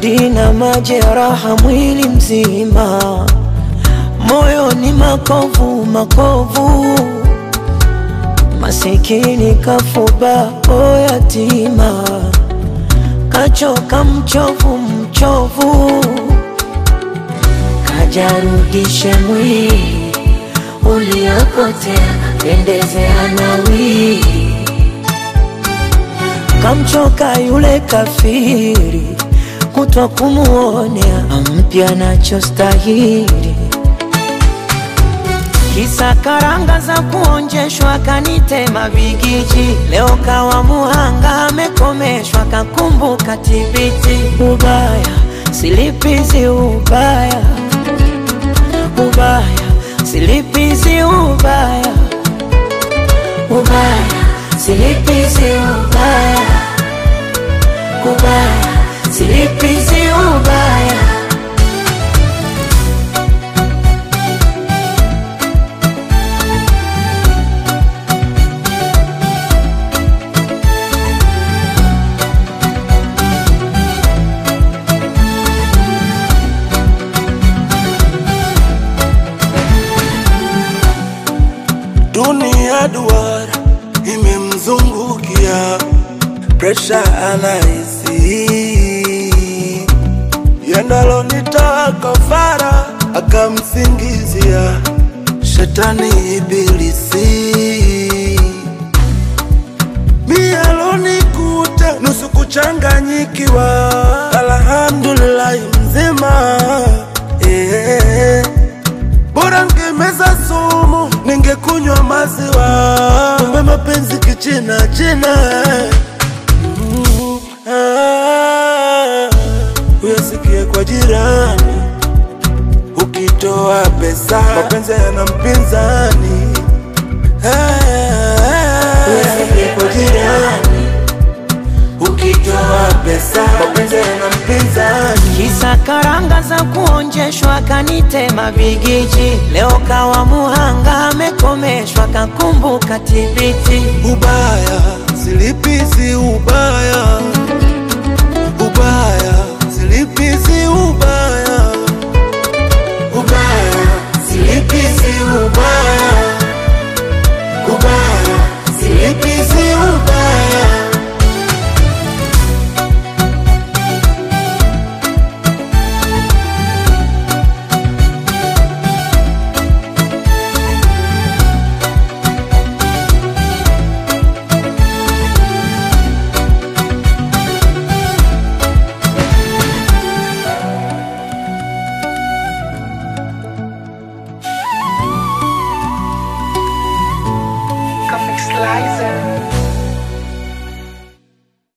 majonzi na majeraha mwili mzima, moyo ni makovu makovu, masikini kafuba o yatima, kachoka mchovu mchovu, kajarudishe mwili uliopotea, pendezea nawi kamchoka yule kafiri, kutwa kumuonea ampya nachostahili, kisa karanga za kuonjeshwa kanitema bigiji, leo kawa muhanga amekomeshwa kakumbuka tibiti, ubaya silipizi ubaya ubaya silipizi ubaya ubaya silipizi ubaya ubaya silipizi ubaya Dunia duara imemzungukia, presha anahisi yendalo nitoa kafara, akamsingizia shetani ibilisi. Mialonikuta nusu kuchanganyikiwa, alhamdulillahi mzima eh. Bora ngemeza sumu, ningekunywa maziwa. Kumbe mapenzi kichina china. Mm, ah, Uyasikie kwa jirani, ukitoa pesa mapenzi yana mpinzani. Ah, Uyasikie kwa jirani, ukitoa pesa mapenzi yana mpinzani. kisa karanga za kuonjeshwa kanitema bigiji, leo kawa muhanga amekomeshwa kakumbuka tibiti, Ubaya silipizi ubaya